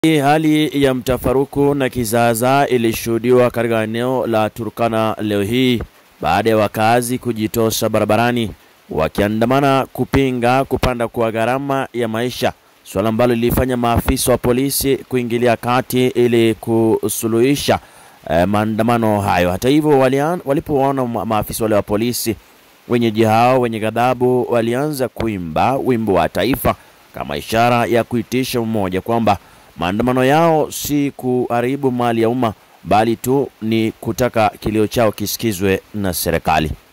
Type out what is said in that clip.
Hali ya mtafaruku na kizaazaa ilishuhudiwa katika eneo la Turkana leo hii baada ya wakazi kujitosha barabarani wakiandamana kupinga kupanda kwa gharama ya maisha, suala ambalo lilifanya maafisa wa polisi kuingilia kati ili kusuluhisha eh, maandamano hayo. Hata hivyo, walipoona maafisa wale wa polisi, wenyeji hao wenye ghadhabu walianza kuimba wimbo wa taifa kama ishara ya kuitisha umoja kwamba maandamano yao si kuharibu mali ya umma bali tu ni kutaka kilio chao kisikizwe na serikali.